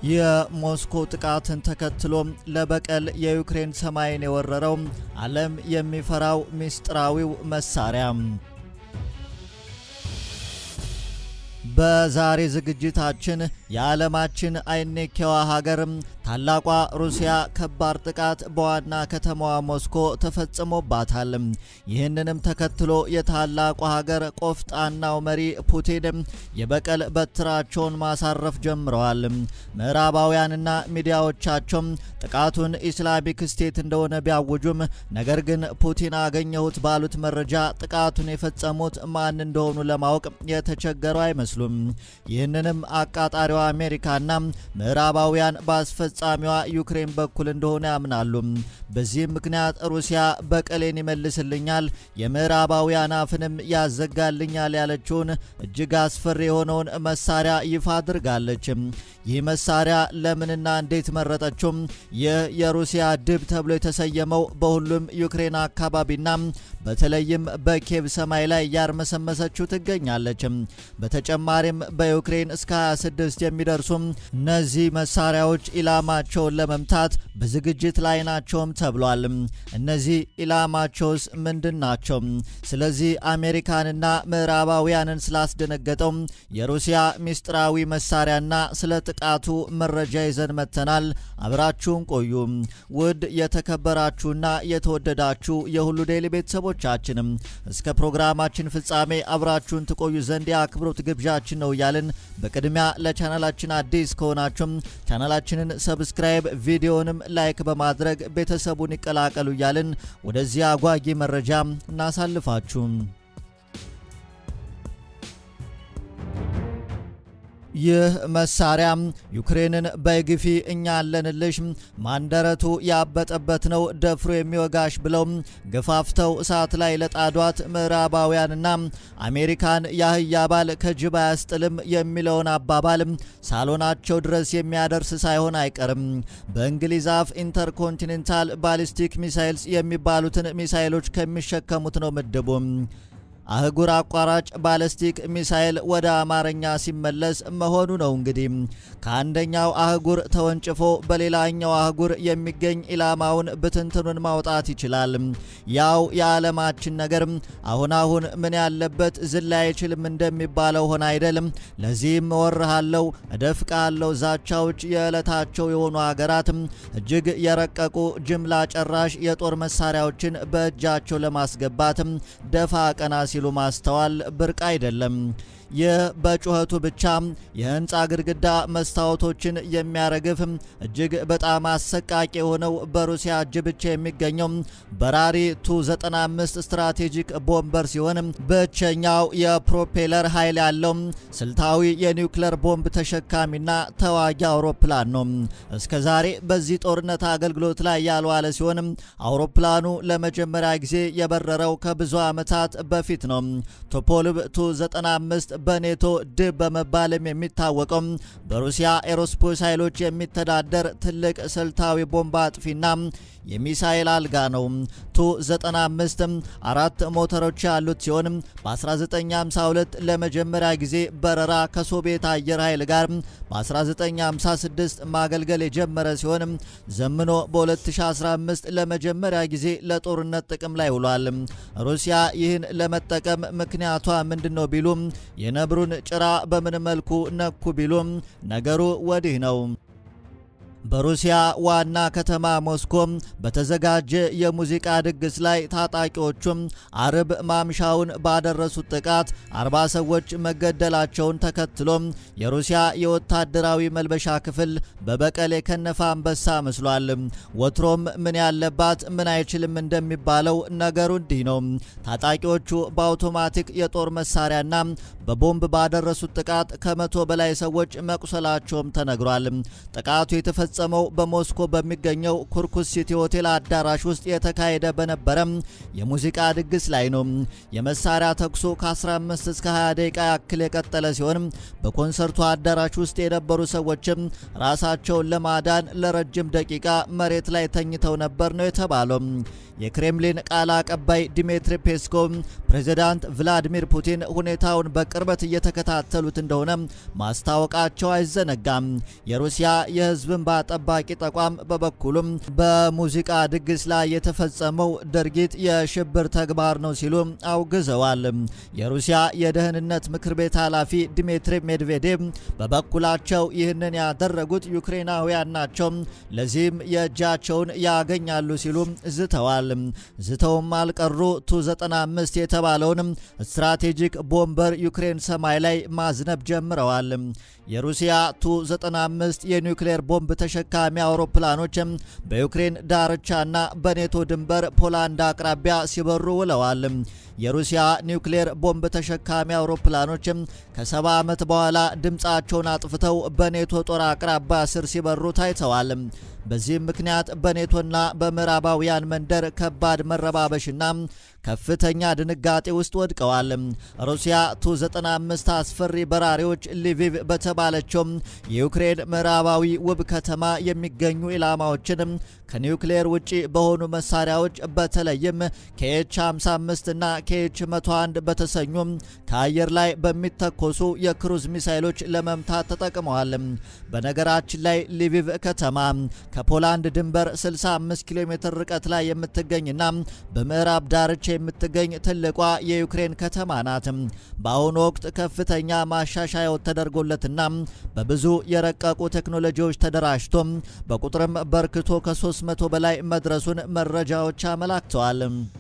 የሞስኮ ጥቃትን ተከትሎ ለበቀል የዩክሬን ሰማይን የወረረው ዓለም የሚፈራው ምስጢራዊው መሳሪያ በዛሬ ዝግጅታችን የዓለማችን አይኔኬዋ ሀገር ታላቋ ሩሲያ ከባድ ጥቃት በዋና ከተማዋ ሞስኮ ተፈጽሞባታል። ይህንንም ተከትሎ የታላቋ ሀገር ቆፍጣናው መሪ ፑቲን የበቀል በትራቸውን ማሳረፍ ጀምረዋል። ምዕራባውያንና ሚዲያዎቻቸው ጥቃቱን ኢስላሚክ ስቴት እንደሆነ ቢያውጁም ነገር ግን ፑቲን አገኘሁት ባሉት መረጃ ጥቃቱን የፈጸሙት ማን እንደሆኑ ለማወቅ የተቸገሩ አይመስሉም። ይህንንም አቃጣሪዋ አሜሪካና ምዕራባውያን በአስፈጻሚዋ ዩክሬን በኩል እንደሆነ ያምናሉ። በዚህም ምክንያት ሩሲያ በቀሌን ይመልስልኛል፣ የምዕራባውያን አፍንም ያዘጋልኛል ያለችውን እጅግ አስፈሪ የሆነውን መሳሪያ ይፋ አድርጋለች። ይህ መሳሪያ ለምንና እንዴት መረጠችው? ይህ የሩሲያ ድብ ተብሎ የተሰየመው በሁሉም ዩክሬን አካባቢና በተለይም በኬቭ ሰማይ ላይ እያርመሰመሰችው ትገኛለች። በተጨማሪም በዩክሬን እስከ 26 የሚደርሱ እነዚህ መሳሪያዎች ኢላማቸውን ለመምታት በዝግጅት ላይ ናቸውም ተብሏል። እነዚህ ኢላማቸውስ ምንድን ናቸው? ስለዚህ አሜሪካንና ምዕራባውያንን ስላስደነገጠው የሩሲያ ምስጢራዊ መሳሪያና ስለ ጥቃቱ መረጃ ይዘን መጥተናል። አብራችሁን ቆዩ። ውድ የተከበራችሁና የተወደዳችሁ የሁሉ ዴይሊ ቤተሰቦቻችንም እስከ ፕሮግራማችን ፍጻሜ አብራችሁን ትቆዩ ዘንድ የአክብሮት ግብዣችን ነው እያልን በቅድሚያ ለቻናላችን አዲስ ከሆናችሁም ቻናላችንን ሰብስክራይብ፣ ቪዲዮንም ላይክ በማድረግ ቤተሰቡን ይቀላቀሉ እያልን ወደዚህ አጓጊ መረጃ እናሳልፋችሁ። ይህ መሳሪያ ዩክሬንን በግፊ እኛ አለንልሽ ማንደረቱ ያበጠበት ነው ደፍሮ የሚወጋሽ ብለው ገፋፍተው እሳት ላይ ለጣዷት ምዕራባውያንና አሜሪካን የአህያ ባል ከጅብ አያስጥልም የሚለውን አባባል ሳሎናቸው ድረስ የሚያደርስ ሳይሆን አይቀርም። በእንግሊዝ አፍ ኢንተርኮንቲኔንታል ባሊስቲክ ሚሳይልስ የሚባሉትን ሚሳይሎች ከሚሸከሙት ነው ምድቡ። አህጉር አቋራጭ ባለስቲክ ሚሳይል ወደ አማርኛ ሲመለስ መሆኑ ነው። እንግዲህ ከአንደኛው አህጉር ተወንጭፎ በሌላኛው አህጉር የሚገኝ ኢላማውን ብትንትኑን ማውጣት ይችላል። ያው የዓለማችን ነገር አሁን አሁን ምን ያለበት ዝላ አይችልም እንደሚባለው ሆነ አይደለም። ለዚህም እወርሃለው፣ እደፍቃለው ዛቻዎች የዕለታቸው የሆኑ ሀገራት እጅግ የረቀቁ ጅምላ ጨራሽ የጦር መሳሪያዎችን በእጃቸው ለማስገባት ደፋ ቀና ሲሉ ማስተዋል ብርቅ አይደለም። ይህ በጩኸቱ ብቻ የህንፃ ግድግዳ መስታወቶችን የሚያረግፍ እጅግ በጣም አሰቃቂ የሆነው በሩሲያ እጅ ብቻ የሚገኘው በራሪ ቱ 95 ስትራቴጂክ ቦምበር ሲሆን ብቸኛው የፕሮፔለር ኃይል ያለው ስልታዊ የኒውክለር ቦምብ ተሸካሚና ተዋጊ አውሮፕላን ነው። እስከ ዛሬ በዚህ ጦርነት አገልግሎት ላይ ያልዋለ ሲሆን አውሮፕላኑ ለመጀመሪያ ጊዜ የበረረው ከብዙ ዓመታት በፊት ነው። ቶፖልብ ቱ 95 በኔቶ ድብ በመባልም የሚታወቀው በሩሲያ ኤሮስፔስ ኃይሎች የሚተዳደር ትልቅ ስልታዊ ቦምብ አጥፊና የሚሳይል አልጋ ነው። ቱ 95 አራት ሞተሮች ያሉት ሲሆን በ1952 ለመጀመሪያ ጊዜ በረራ ከሶቪየት አየር ኃይል ጋር በ1956 ማገልገል የጀመረ ሲሆን ዘምኖ በ2015 ለመጀመሪያ ጊዜ ለጦርነት ጥቅም ላይ ውሏል። ሩሲያ ይህን ለመጠቀም ምክንያቷ ምንድን ነው ቢሉም የነብሩን ጭራ በምን መልኩ ነኩ ቢሉም ነገሩ ወዲህ ነው። በሩሲያ ዋና ከተማ ሞስኮ በተዘጋጀ የሙዚቃ ድግስ ላይ ታጣቂዎቹም አርብ ማምሻውን ባደረሱት ጥቃት አርባ ሰዎች መገደላቸውን ተከትሎ የሩሲያ የወታደራዊ መልበሻ ክፍል በበቀል የከነፈ አንበሳ መስሏል። ወትሮም ምን ያለባት ምን አይችልም እንደሚባለው ነገሩ እንዲህ ነው። ታጣቂዎቹ በአውቶማቲክ የጦር መሳሪያና በቦምብ ባደረሱት ጥቃት ከመቶ በላይ ሰዎች መቁሰላቸውም ተነግሯል። ጥቃቱ የተፈጸመው በሞስኮ በሚገኘው ኩርኩስ ሲቲ ሆቴል አዳራሽ ውስጥ የተካሄደ በነበረ የሙዚቃ ድግስ ላይ ነው። የመሳሪያ ተኩሱ ከ15 እስከ 20 ደቂቃ ያክል የቀጠለ ሲሆን በኮንሰርቱ አዳራሽ ውስጥ የነበሩ ሰዎችም ራሳቸውን ለማዳን ለረጅም ደቂቃ መሬት ላይ ተኝተው ነበር ነው የተባለው። የክሬምሊን ቃል አቀባይ ዲሜትሪ ፔስኮቭ ፕሬዚዳንት ቭላዲሚር ፑቲን ሁኔታውን በቅርበት እየተከታተሉት እንደሆነ ማስታወቃቸው አይዘነጋም። የሩሲያ የሕዝብ እንባ ጠባቂ ተቋም በበኩሉም በሙዚቃ ድግስ ላይ የተፈጸመው ድርጊት የሽብር ተግባር ነው ሲሉ አውግዘዋል። የሩሲያ የደህንነት ምክር ቤት ኃላፊ ዲሜትሪ ሜድቬዴቭ በበኩላቸው ይህንን ያደረጉት ዩክሬናውያን ናቸው፣ ለዚህም የእጃቸውን ያገኛሉ ሲሉ ዝተዋል። ዝተውም አልቀሩ ቱ 95 የተባለውን ስትራቴጂክ ቦምበር ዩክሬን ሰማይ ላይ ማዝነብ ጀምረዋል። የሩሲያ ቱ 95 የኒውክሌር ቦምብ ተሸካሚ አውሮፕላኖች በዩክሬን ዳርቻና በኔቶ ድንበር ፖላንድ አቅራቢያ ሲበሩ ውለዋል። የሩሲያ ኒውክሌር ቦምብ ተሸካሚ አውሮፕላኖች ከሰባ ዓመት በኋላ ድምፃቸውን አጥፍተው በኔቶ ጦር አቅራቢያ ስር ሲበሩ ታይተዋል። በዚህም ምክንያት በኔቶና በምዕራባውያን መንደር ከባድ መረባበሽና ከፍተኛ ድንጋጤ ውስጥ ወድቀዋል። ሩሲያ ቱ 95 አስፈሪ በራሪዎች ሊቪቭ በተባለችው የዩክሬን ምዕራባዊ ውብ ከተማ የሚገኙ ኢላማዎችን ከኒውክሌር ውጪ በሆኑ መሳሪያዎች በተለይም ከኤች 55 እና ከኤች 101 በተሰኙ ከአየር ላይ በሚተኮሱ የክሩዝ ሚሳይሎች ለመምታት ተጠቅመዋል። በነገራችን ላይ ሊቪቭ ከተማ ከፖላንድ ድንበር 65 ኪሎ ሜትር ርቀት ላይ የምትገኝና በምዕራብ ዳርቻ የምትገኝ ትልቋ የዩክሬን ከተማ ናት። በአሁኑ ወቅት ከፍተኛ ማሻሻያው ተደርጎለትና በብዙ የረቀቁ ቴክኖሎጂዎች ተደራጅቶ በቁጥርም በርክቶ ከ300 በላይ መድረሱን መረጃዎች አመላክተዋል።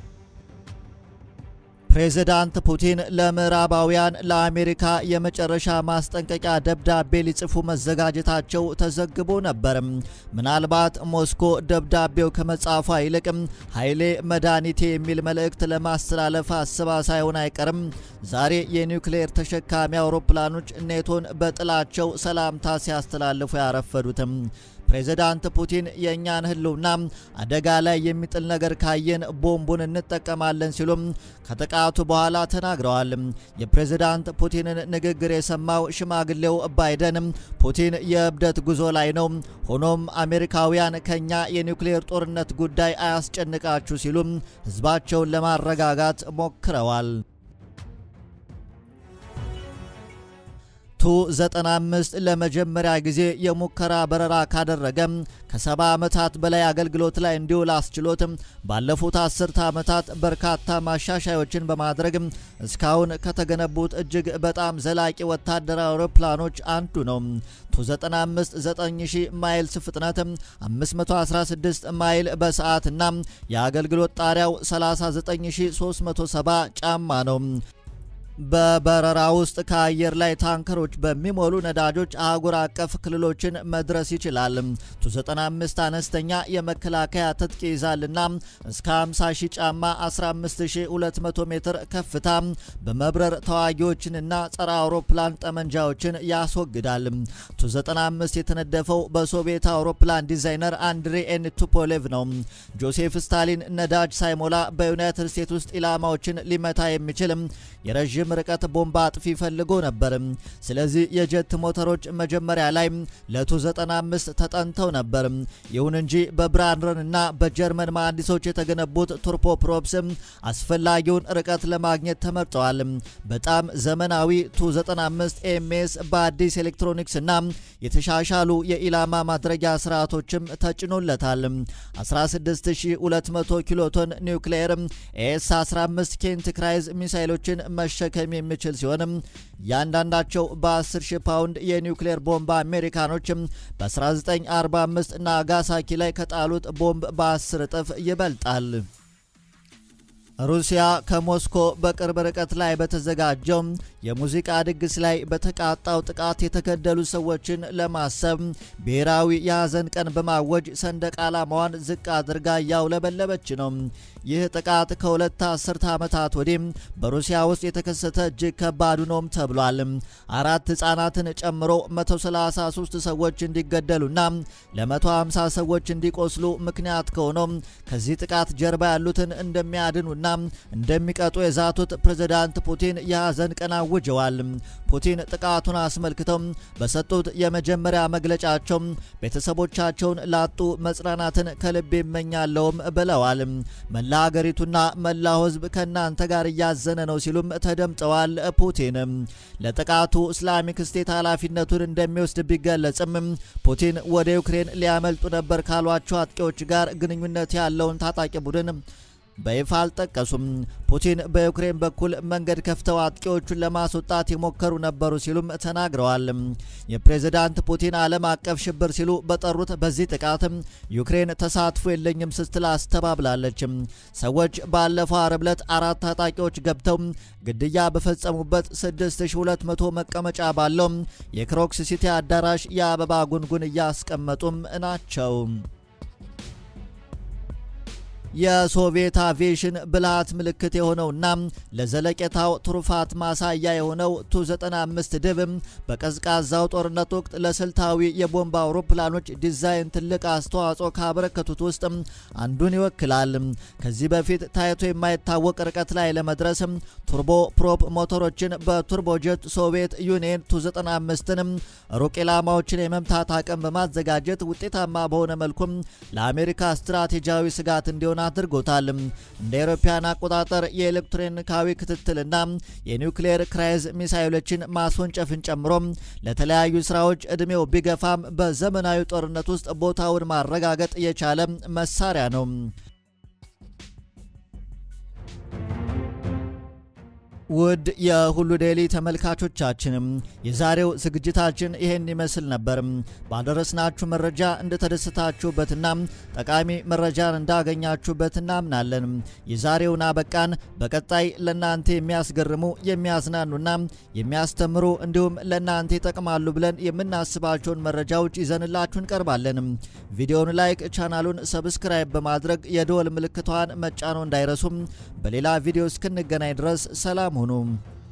ፕሬዚዳንት ፑቲን ለምዕራባውያን ለአሜሪካ የመጨረሻ ማስጠንቀቂያ ደብዳቤ ሊጽፉ መዘጋጀታቸው ተዘግቦ ነበር። ምናልባት ሞስኮ ደብዳቤው ከመጻፏ ይልቅም ኃይሌ መድኃኒቴ የሚል መልእክት ለማስተላለፍ አስባ ሳይሆን አይቀርም ዛሬ የኒውክሌር ተሸካሚ አውሮፕላኖች ኔቶን በጥላቸው ሰላምታ ሲያስተላልፉ ያረፈዱትም። ፕሬዚዳንት ፑቲን የእኛን ሕልውና አደጋ ላይ የሚጥል ነገር ካየን ቦምቡን እንጠቀማለን ሲሉም ከጥቃቱ በኋላ ተናግረዋል። የፕሬዚዳንት ፑቲንን ንግግር የሰማው ሽማግሌው ባይደን ፑቲን የእብደት ጉዞ ላይ ነው፣ ሆኖም አሜሪካውያን ከኛ የኒውክሌር ጦርነት ጉዳይ አያስጨንቃችሁ ሲሉም ሕዝባቸውን ለማረጋጋት ሞክረዋል። ቱ 95 ለመጀመሪያ ጊዜ የሙከራ በረራ ካደረገ ከሰባ ዓመታት በላይ አገልግሎት ላይ እንዲውል አስችሎት ባለፉት አስርተ ዓመታት በርካታ ማሻሻዮችን በማድረግ እስካሁን ከተገነቡት እጅግ በጣም ዘላቂ ወታደራዊ አውሮፕላኖች አንዱ ነው። ቱ 95 9000 ማይልስ ፍጥነት 516 ማይል በሰዓት እና የአገልግሎት ጣሪያው 39370 ጫማ ነው። በበረራ ውስጥ ከአየር ላይ ታንከሮች በሚሞሉ ነዳጆች አህጉር አቀፍ ክልሎችን መድረስ ይችላል። ቱ95 አነስተኛ የመከላከያ ትጥቅ ይዛልና እስከ 50 ሺህ ጫማ 15200 ሜትር ከፍታ በመብረር ተዋጊዎችንና ጸረ አውሮፕላን ጠመንጃዎችን ያስወግዳል። ቱ95 የተነደፈው በሶቪየት አውሮፕላን ዲዛይነር አንድሬ ኤን ቱፖሌቭ ነው። ጆሴፍ ስታሊን ነዳጅ ሳይሞላ በዩናይትድ ስቴትስ ውስጥ ኢላማዎችን ሊመታ የሚችል የረዥም ርቀት ቦምባ አጥፊ ፈልጎ ነበር። ስለዚህ የጀት ሞተሮች መጀመሪያ ላይ ለቱ 95 ተጠንተው ነበር። ይሁን እንጂ በብራንረን እና በጀርመን መሐንዲሶች የተገነቡት ቱርቦፕሮፕስ አስፈላጊውን ርቀት ለማግኘት ተመርጠዋል። በጣም ዘመናዊ ቱ 95 ኤምኤስ በአዲስ ኤሌክትሮኒክስ እና የተሻሻሉ የኢላማ ማድረጊያ ስርዓቶችም ተጭኖለታል። 16200 ኪሎቶን ኒውክሌር ኤስ 15 ኬንት ክራይዝ ሚሳይሎችን መሸከም የሚችል ሲሆንም እያንዳንዳቸው በ10 ሺህ ፓውንድ የኒውክሌር ቦምብ አሜሪካኖችም በ1945 ናጋሳኪ ላይ ከጣሉት ቦምብ በ10 እጥፍ ይበልጣል። ሩሲያ ከሞስኮ በቅርብ ርቀት ላይ በተዘጋጀው የሙዚቃ ድግስ ላይ በተቃጣው ጥቃት የተገደሉ ሰዎችን ለማሰብ ብሔራዊ የሐዘን ቀን በማወጅ ሰንደቅ ዓላማዋን ዝቅ አድርጋ እያውለበለበች ነው። ይህ ጥቃት ከሁለት አስርተ ዓመታት ወዲህ በሩሲያ ውስጥ የተከሰተ እጅግ ከባዱ ነውም ተብሏል። አራት ሕፃናትን ጨምሮ 133 ሰዎች እንዲገደሉና ለ150 ሰዎች እንዲቆስሉ ምክንያት ከሆነው ከዚህ ጥቃት ጀርባ ያሉትን እንደሚያድኑና እንደሚያወግዙና እንደሚቀጡ የዛቱት ፕሬዝዳንት ፑቲን የሐዘን ቀን አውጀዋል። ፑቲን ጥቃቱን አስመልክተው በሰጡት የመጀመሪያ መግለጫቸው ቤተሰቦቻቸውን ላጡ መጽናናትን ከልብ ይመኛለውም ብለዋል። መላ ሀገሪቱና መላው ሕዝብ ከእናንተ ጋር እያዘነ ነው ሲሉም ተደምጠዋል። ፑቲን ለጥቃቱ እስላሚክ ስቴት ኃላፊነቱን እንደሚወስድ ቢገለጽም ፑቲን ወደ ዩክሬን ሊያመልጡ ነበር ካሏቸው አጥቂዎች ጋር ግንኙነት ያለውን ታጣቂ ቡድን በይፋ አልጠቀሱም። ፑቲን በዩክሬን በኩል መንገድ ከፍተው አጥቂዎቹን ለማስወጣት የሞከሩ ነበሩ ሲሉም ተናግረዋል። የፕሬዝዳንት ፑቲን ዓለም አቀፍ ሽብር ሲሉ በጠሩት በዚህ ጥቃት ዩክሬን ተሳትፎ የለኝም ስትል አስተባብላለች። ሰዎች ባለፈው አርብ ዕለት አራት ታጣቂዎች ገብተው ግድያ በፈጸሙበት 6200 መቀመጫ ባለው የክሮክስ ሲቲ አዳራሽ የአበባ ጉንጉን እያስቀመጡም ናቸው። የሶቪየት አቪዬሽን ብልሃት ምልክት የሆነውና ለዘለቄታው ትሩፋት ማሳያ የሆነው ቱ95 ድብ በቀዝቃዛው ጦርነት ወቅት ለስልታዊ የቦምብ አውሮፕላኖች ዲዛይን ትልቅ አስተዋጽኦ ካበረከቱት ውስጥ አንዱን ይወክላል። ከዚህ በፊት ታይቶ የማይታወቅ ርቀት ላይ ለመድረስ ቱርቦ ፕሮፕ ሞተሮችን በቱርቦጀት ሶቪየት ዩኒየን ቱ95ን ሩቅ ኢላማዎችን የመምታት አቅም በማዘጋጀት ውጤታማ በሆነ መልኩም ለአሜሪካ ስትራቴጂያዊ ስጋት እንዲሆን አድርጎታል። እንደ አውሮፓውያን አቆጣጠር የኤሌክትሮኒካዊ ክትትልና የኒውክሌር ክራይዝ ሚሳይሎችን ማስወንጨፍን ጨምሮ ለተለያዩ ስራዎች እድሜው ቢገፋም በዘመናዊ ጦርነት ውስጥ ቦታውን ማረጋገጥ የቻለ መሳሪያ ነው። ውድ የሁሉ ዴይሊ ተመልካቾቻችንም የዛሬው ዝግጅታችን ይሄን ይመስል ነበር። ባደረስናችሁ መረጃ እንደተደሰታችሁበትና ጠቃሚ መረጃን እንዳገኛችሁበት እናምናለን። የዛሬውን አበቃን። በቀጣይ ለእናንተ የሚያስገርሙ የሚያዝናኑና የሚያስተምሩ እንዲሁም ለእናንተ ይጠቅማሉ ብለን የምናስባቸውን መረጃዎች ይዘንላችሁ እንቀርባለን። ቪዲዮውን ላይክ፣ ቻናሉን ሰብስክራይብ በማድረግ የደወል ምልክቷን መጫኖ እንዳይረሱም። በሌላ ቪዲዮ እስክንገናኝ ድረስ ሰላም ሁኑ።